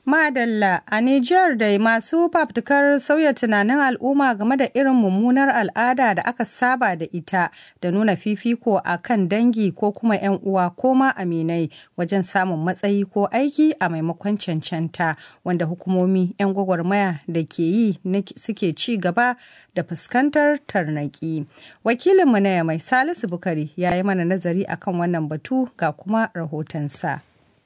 Madalla a Nijar dai masu fafutukar sauya tunanin al'umma game da irin mummunar al'ada da aka saba da ita da nuna fifiko a kan dangi ko kuma 'yan uwa ko ma aminai wajen samun matsayi ko aiki a maimakon cancanta wanda hukumomi 'yan gwagwarmaya da ke yi suke ci gaba da fuskantar tarnaki. Wakilinmu na mai Salisu Bukari ya yi mana nazari akan wannan batu ga kuma rahotonsa.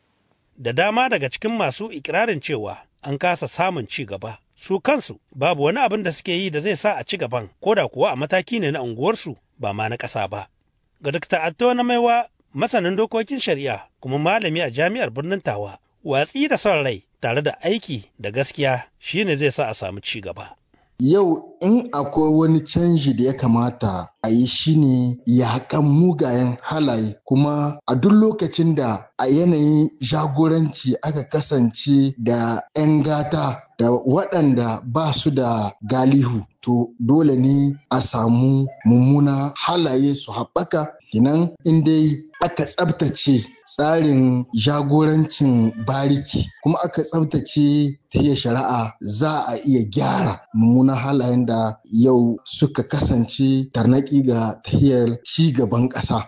da dama daga cikin masu ikirarin cewa an kasa samun ci gaba su kansu babu wani abin da suke yi da zai sa a ci gaban ko da kuwa a mataki ne na unguwarsu ba ma na ƙasa ba ga Dr. Atto na maiwa masanin dokokin shari'a kuma malami a jami'ar birnin Tawa watsi da son rai tare da aiki da gaskiya shine zai sa a samu ci gaba Yau in akwai wani canji da ya kamata a yi shi ne yaƙan mugayen halaye kuma a duk lokacin da a yanayin jagoranci aka kasance da 'yan gata da waɗanda ba su da galihu to dole ne a samu mummuna halaye su haɓaka kinan in dai aka tsabtace tsarin jagorancin bariki kuma aka tsabtace ta shari'a za a iya gyara mummunan halayen da yau suka kasance tarnaki ga tahiyar ci gaban ƙasa.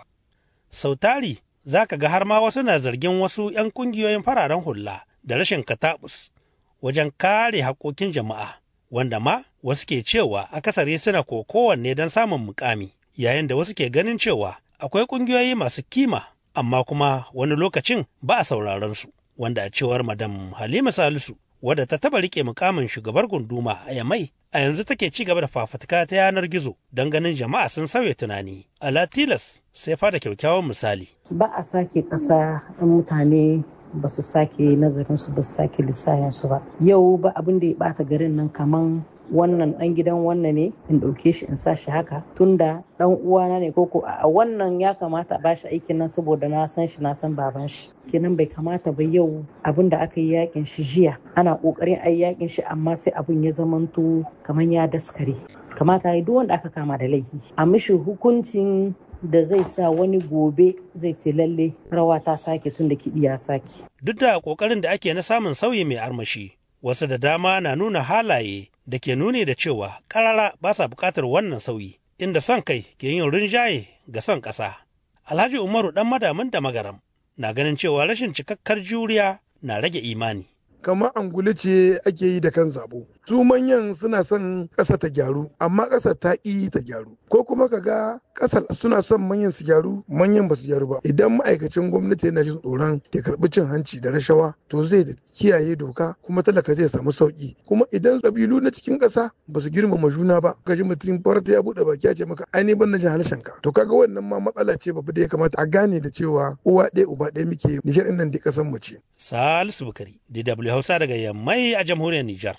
Sautari za ka ga har ma wasu na zargin wasu 'yan kungiyoyin fararen hula da rashin katabus wajen kare haƙoƙin jama'a wanda ma wasu ke cewa akasari suna ko kowanne don samun mukami yayin da wasu ke ganin cewa akwai ƙungiyoyi masu kima amma kuma wani lokacin ba a sauraron su wanda a cewar madam halima salisu wadda ta taba rike mukamin shugabar gunduma a yamai a yanzu take ci gaba da fafutuka ta yanar gizo don ganin jama'a sun sauya tunani a latilas sai fada kyakkyawan misali ba a sake ƙasa in mutane ba su sake nazarin su ba su sake lissahin su ba yau ba abin da ya bata garin nan kaman wannan dan gidan wannan ne in ɗauke shi in sa shi haka tunda dan uwana ne koko a wannan ya kamata a bashi aikin nan saboda na san shi na san baban shi kenan bai kamata ba yau abin da aka yi yakin shi jiya ana kokarin ayi yakin shi amma sai abin ya zamanto kamar ya daskare kamata ya duk wanda aka kama da laifi a mishi hukuncin da zai sa wani gobe zai ce lalle rawa ta sake tun da kiɗi ya sake. Duk da ƙoƙarin da ake na samun sauyi mai armashi, wasu da dama na nuna halaye da ke nuni da cewa ƙarara ba sa buƙatar wannan sauyi, inda son kai ke yin rinjaye ga son ƙasa. Alhaji Umaru ɗan madamin da magaram na ganin cewa rashin cikakkar juriya na rage imani. kamar angulu ce ake yi da kan zabo su manyan suna son ƙasa ta gyaru amma ƙasa ta ƙi ta gyaru ko kuma ka ga ƙasar suna son manyan su gyaru manyan ba su gyaru ba idan ma'aikacin gwamnati yana jin tsoron ya karɓi cin hanci da rashawa to zai kiyaye doka kuma talaka zai samu sauƙi kuma idan ƙabilu na cikin ƙasa ba su girmama juna ba ka ji mutum farta ya buɗe baki ya ce maka ai ban na jin harshen ka to kaga wannan ma matsala ce babba da ya kamata a gane da cewa uwa ɗaya uba ɗaya muke nishar nan da ƙasar mu ce. Salisu Bukari, DW Hausa daga Yammai a jamhuriyar Nijar.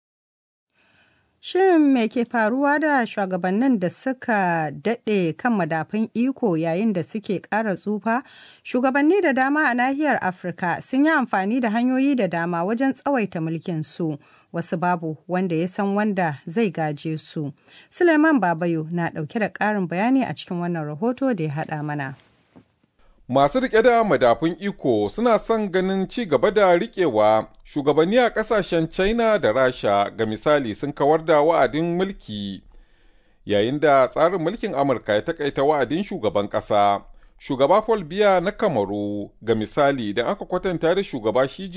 Shin me ke faruwa da shugabannin da suka daɗe kan madafun iko yayin da suke ƙara tsufa? Shugabanni da dama a nahiyar Afirka sun yi amfani da hanyoyi da dama wajen tsawaita mulkin su. Wasu babu wanda ya san wanda zai gaje su. Suleiman Babayo na ɗauke da ƙarin bayani a cikin wannan rahoto da ya haɗa mana. Masu riƙe da madafun iko suna son ganin ci gaba da riƙewa shugabanni a ƙasashen China da Rasha ga misali sun kawar da wa'adin mulki yayin da tsarin mulkin Amurka ya takaita wa'adin shugaban ƙasa. Shugaba Paul Biya na Kamaru ga misali idan aka kwatanta da shugaba Xi